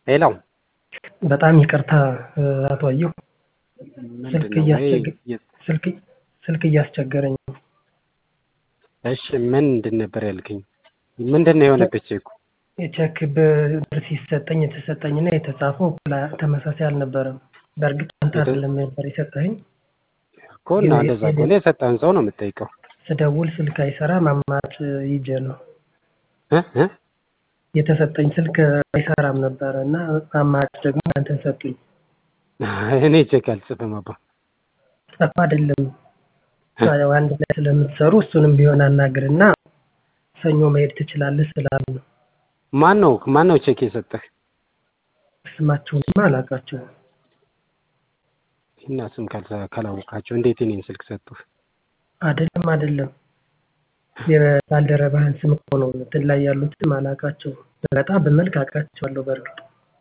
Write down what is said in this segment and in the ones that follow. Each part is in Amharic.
ሄሎ በጣም ይቅርታ አቶ አየሁ ስልክ ምንድነው ይሄ? እያስቸገ- የ- ስልክ ስልክ እያስቸገረኝ ነው። እሺ ምንድን ነበር ያልከኝ? ምንድን ነው የሆነበት ቼኩ? የቼክ ብር ሲሰጠኝ የተሰጠኝና የተጻፈው ላ- ተመሳሳይ አልነበረም። በእርግጥ አንተ የተ- አይደለም ነበር የሰጠኸኝ። እኮ እና እንደዛ ከሆነ የሰጠህን ሰው ነው የምጠይቀው ስደውል ስልክ አይሰራም አማራጭ ይዤ ነው እ እ? የተሰጠኝ ስልክ አይሰራም ነበረ እና አማራጭ ደግሞ አንተን ሰጡኝ። እኔ ቼክ አልጽፍም አባ ጠፋ አይደለም ያው አንድ ላይ ስለምትሰሩ እሱንም ቢሆን አናግርና ሰኞ መሄድ ትችላለህ ስላሉ ነው። ማን ነው ማን ነው ቼክ የሰጠህ? ስማቸውንማ አላውቃቸውም። እና ስም ካልሳ- ካላወቃቸው እንዴት እኔን ስልክ ሰጡህ? አይደለም አይደለም የባልደረባህን ስም እኮ ነው እንትን ላይ ያሉትም አላውቃቸውም። በጣም በመልክ አውቃቸዋለሁ በእርግጥ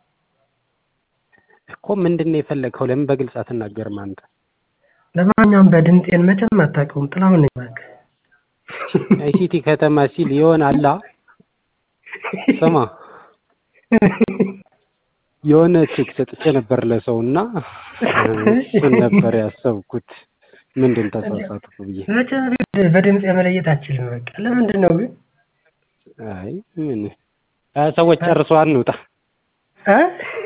እኮ ምንድን ነው የፈለግኸው? ለምን በግልጽ አትናገርም አንተ? ለማንኛውም በድምጤን መቼም አታውቀውም። ጥላሁን ነኝ እባክህ። አይሲቲ ከተማ ሲል የሆነ አላ ስማ የሆነ ቼክ ሰጥቼ ነበር ለሰው እና እሱን ነበር ያሰብኩት። ምንድን ተሳሳትኩ ብዬ። መቼም ቢሆን በድምፅ መለየት አችልም። በቃ ለምንድን ነው ግን አይ ምን አ ሰዎች ጨርሰው አንውጣ። እ?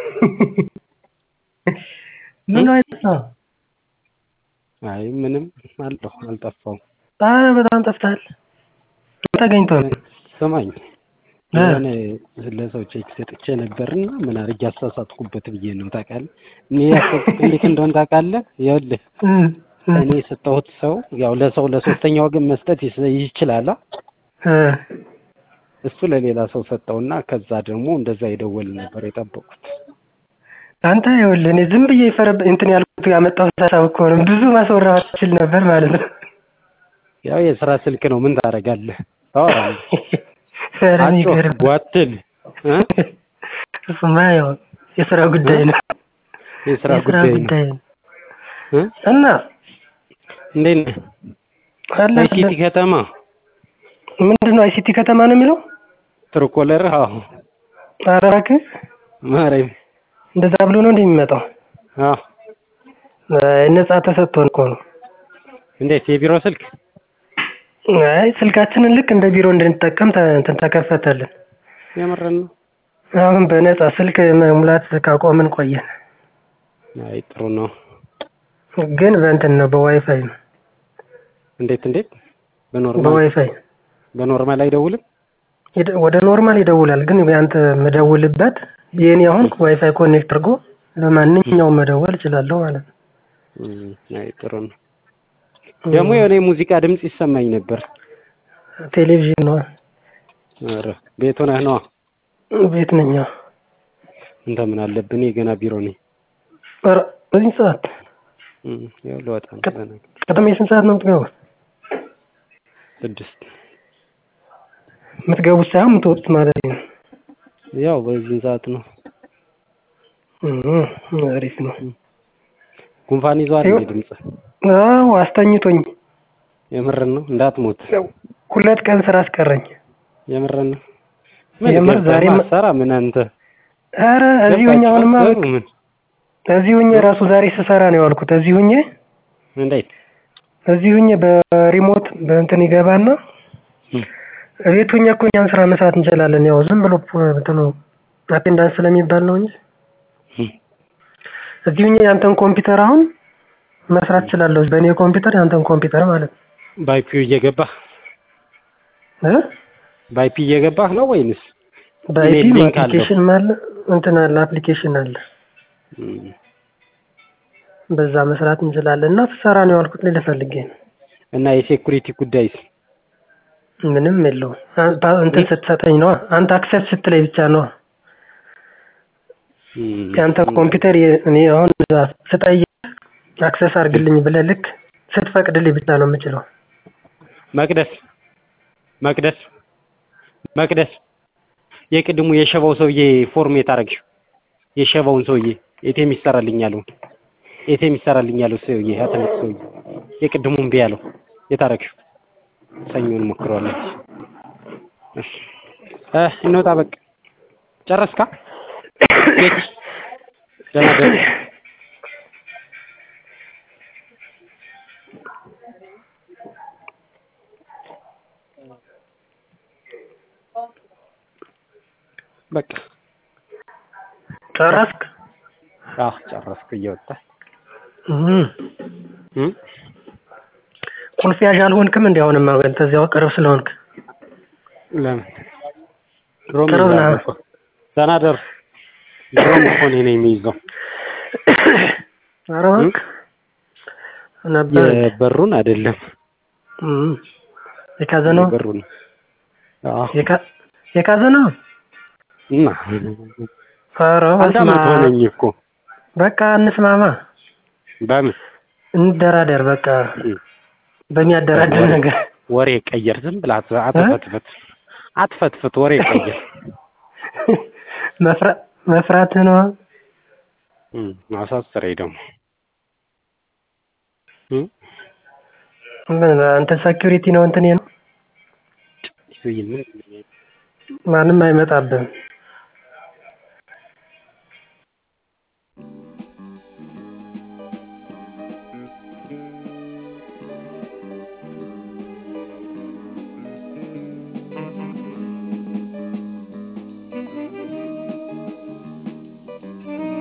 ምን አይጠፋ? አይ ምንም አለሁ አልጠፋውም። ኧረ በጣም ጠፍተሃል። ተገኝቶ ነው ስማኝ እ? የሆነ ለሰው ቼክ ሰጥቼ ነበርና ምን አድርጌ አሳሳትኩበት ብዬ ነው ታውቃለህ። እኔ ያሰብኩት እንዴት እንደሆነ ታውቃለህ? ይኸውልህ እ፣ እ፣ እኔ የሰጠሁት ሰው ያው ለሰው ለሶስተኛ ወገን መስጠት ይስ- ይችላል። አ? እ። እሱ ለሌላ ሰው ሰጠውና ከዛ ደግሞ እንደዛ ይደወል ነበር የጠበቁት። አንተ ይኸውልህ እኔ ዝም ብዬ ፈረብ እንትን ያልኩት ያመጣሁት ሀሳብ እኮ ነው። ብዙ ማስወራት ትችል ነበር ማለት ነው። ያው የስራ ስልክ ነው ምን ታደርጋለህ? ታወራለህ። ኧረ አጮህ የሚገርም ጓትል እ? እሱማ ያው የስራ ጉዳይ ነው። የስራ የስራ ጉዳይ ነው ጉዳይ ነው እ? እና እንዴት ነህ? አለ አይሲቲ ከተማ ምንድን ነው አይሲቲ ከተማ ነው የሚለው? ትርኮለር አዎ ኧረ እባክህ ማርያም እንደዛ ብሎ ነው እንደ የሚመጣው አዎ አይ፣ ነፃ ተሰጥቶን እኮ ነው። እንዴት የቢሮ ስልክ አይ ስልካችንን ልክ እንደ ቢሮ እንድንጠቀም ተ- እንትን ተከፈተልን። የምርን ነው? አሁን በነፃ ስልክ መሙላት ካቆምን ቆየን። አይ ጥሩ ነው። ግን በእንትን ነው በዋይፋይ ነው እንዴት እንዴት በኖርማል በዋይፋይ በኖርማል አይደውልም? ይደ- ወደ ኖርማል ይደውላል። ግን ያንተ መደውልበት የኔ አሁን ዋይፋይ ኮኔክት አድርጎ ለማንኛውም መደወል እችላለሁ ማለት ነው። እም፣ አይ ጥሩ ነው። ደግሞ የሆነ የሙዚቃ ድምፅ ይሰማኝ ነበር። ቴሌቪዥን ነው ኧረ ቤት ሆነህ ነዋ። ቤት ነኝ። አዎ። እንተ ምን አለብን የገና ቢሮ ነኝ። ኧረ በዚህ ሰዓት እም፣ ያው ልወጣ ነው ቀ- ገና ቅድም የስንት ሰዓት ነው የምትገቡት? ስድስት የምትገቡት ሳይሆን የምትወጡት ማለት ነው። ያው በዚህ ሰዓት ነው። እም፣ አሪፍ ነው። ጉንፋን ይዟል ይኸው- እንዴ ድምፅ? አዎ አስተኝቶኝ የምርን ነው እንዳትሞት። ሁለት ቀን ስራ አስቀረኝ። የምርን ነው። ምን የምር ገብተህ ዛሬም- ማሰራ ምን አንተ ኧረ እዚህ ሁኜ አሁንማ ገብታችሁ ምን እዚህ ሁኜ ራሱ ዛሬ ስሰራ ነው የዋልኩት። እዚህ ሁኜ እንዴት እዚህ ሁኜ በሪሞት በእንትን ይገባና እም፣ ቤት ሁኜ እኮ እኛም ስራ መስራት እንችላለን። ያው ዝም ብሎ ፖ- እንትኑ አቴንዳንስ ስለሚባል ነው እንጂ እም፣ እዚህ ሁኜ ያንተን ኮምፒውተር አሁን መስራት እችላለሁ። በእኔ ኮምፒውተር ያንተን ኮምፒውተር ማለት ነው ባይፒው እየገባህ እ ባይፒ እየገባህ ነው ወይንስ በአይፒ ኢሜል ሊንክ አለው? አፕሊኬሽን አለ እንትን አለ አፕሊኬሽን አለ። እም፣ በዛ መስራት እንችላለን እና ስሰራ ነው ያልኩት ልልህ ፈልጌ ነው። እና የሴኩሪቲ ጉዳይስ ምንም የለውም። አንተ እንትን ስትሰጠኝ ነው አንተ አክሰስ ስትለኝ ብቻ ነው እም፣ የአንተ ኮምፒውተር የ- እኔ አሁን እዛ ስጠይቅ አክሰስ አድርግልኝ ብለህ ልክ ስትፈቅድልኝ ብቻ ነው የምችለው። መቅደስ መቅደስ መቅደስ የቅድሙ የሸባው ሰውዬ ፎርም የታረግሽው የሸባውን ሰውዬ ኤቴም ይሰራልኝ ያለው ኤቴም ይሰራልኝ ያለው ሰውዬ አትልቅ ሰውዬ የቅድሙ እምቢ ያለው የታረግሽው ሰኞን ሞክረዋለች። እሺ እ እንውጣ በቃ ጨረስካ? ደህና ደሩ። በቃ ጨረስክ? አዎ ጨረስኩ። እየወጣ እም። እም? ቁልፍ ያዥ አልሆንክም እንዴ? አሁንማ አንተ እዚያው ቅርብ ስለሆንክ ለምን ድሮም ቅርብ ነህ። ይዛል እኮ። ደህና ደሩ። ድሮም እኮ እኔ ነኝ የሚይዘው ኧረ እባክህ ነበር የበሩን አይደለም እም። የካዘነው የበሩን አዎ የካ- የካዘነው እና ኧረ አንድ በስመ አመት አብ። ሆነኝ እኮ በቃ እንስማማ፣ በምን እንደራደር። በቃ እም። በሚያደራድር ወሬ- ነገር ወሬ ቀየር። ዝም ብለህ አት- አትፈትፍት አትፈትፍት። ወሬ ቀየር። መፍራ- መፍራትህ ነው። እም፣ አሳስረኝ ደግሞ እም? ምን አንተ ሴኪሪቲ ነው እንትን ነው ምን ማንም አይመጣብህም።